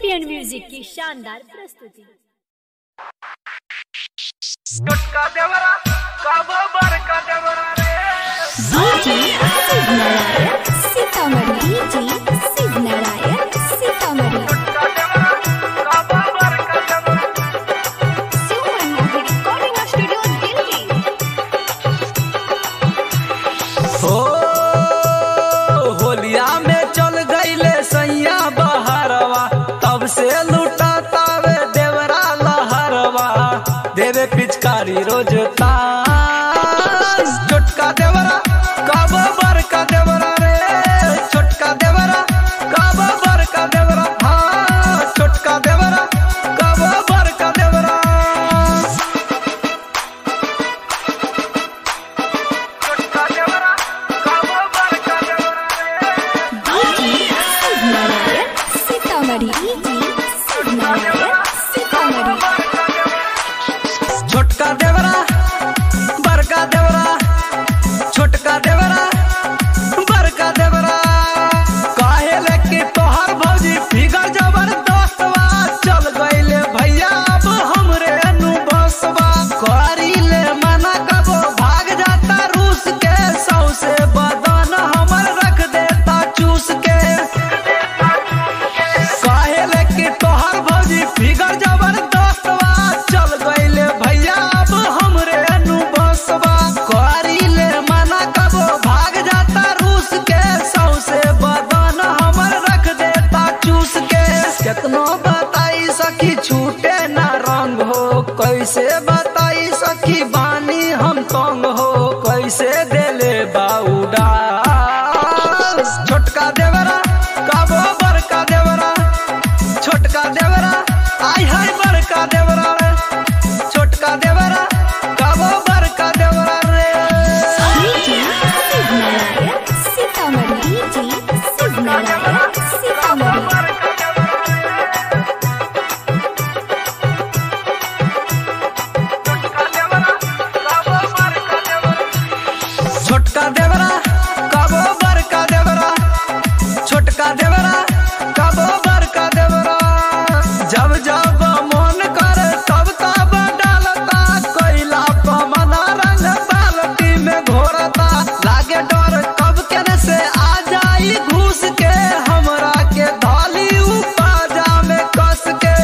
champion music की शानदार प्रस्तुति चुटका देवरा काबो बरका देवरा रे डीजे शिव नारायण सीतामढ़ी डीजे शिव नारायण सीतामढ़ी चुटका देवरा काबो बरका देवरा शिव मनमोहन रिकॉर्डिंग स्टूडियो दिल्ली हो होलिया में चल गईले सैया बहरवा तब से लूटा तावे देवरा लहरवा देवे पिचकारी रोज तास छोटका देवरा कब बड़का देवरा रे छोटका देवरा कब बड़का देवरा हाँ छोटका देवरा कब बड़का देवरा चुटका देवरा काबो बरका देवरा रे डीजे शिव नारायण सीतामढ़ी डीजे शिव नारायण सीतामढ़ी छोटका देवरा बड़का देवरा छोटका देवरा बड़का देवरा काहे लेके तोहर भौजी फिगर जबरदस्तवा चल गईले भैया अब हमरे नु बसवा करी ले मना कबो भाग जाता रूस के सौ से बदन हमर रख देता चूस के काहे लेके तोहर भौजी फिगर जबरदस्तवा चल गईले भैया अब हमरे नु बसवा करी ले मना कबो भाग जाता रूस के सौ से बदन हमर रख देता चूस के केतनो बताई सखी छूटे ना रंग हो कैसे बताई सखी बानी हम तंग हो कैसे देले बाउडा छोटका देवरा काबो बड़का देवरा छोटका देवरा आई हाय बड़का देवरा रे छोटका देवरा काबो बड़का देवरा रे डीजे शिव नारायण सीतामढ़ी डीजे शिव नारायण सीतामढ़ी बरका देवरा रे चुटका देवरा काबो बरका देवरा छोटका देवरा काबो बड़का देवरा छोटका देवरा काबो बड़का देवरा जब जब मन करे तब तब डालता कोयला पमना रंग बाल्टी में घोरता लागे डर कब केने से आ जाई घुस के हमरा के धाली उपाजा में कस के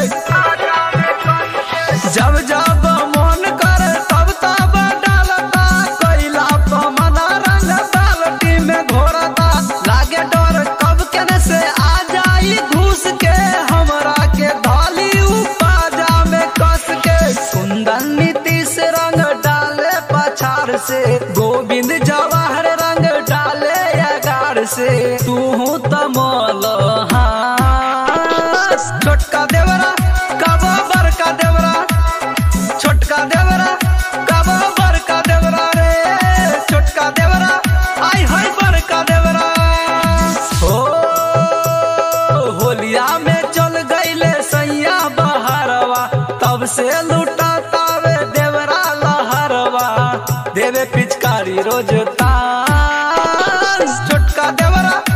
जब जब मन करे तब तब डालता कोयला पमना रंग बाल्टी में घोरता लागे डर कब केने से आ जाई घुस के हमरा के धाली उपाजा में कस के कुंदन नीतीश रंग डाले पछाड़ से गोविंद जवाहर रंग डाले अगार से तू तमल हाँ छोटका देवरा कब बड़का देवरा छोटका देवरा कब बड़का देवरा रे छोटका देवरा आई हाय बड़का देवरा हो होलिया में चल गईले सैया बहरवा तब से लूटा तावे देवरा लहरवा देवे पिचकारी रोज तास छोटका देवरा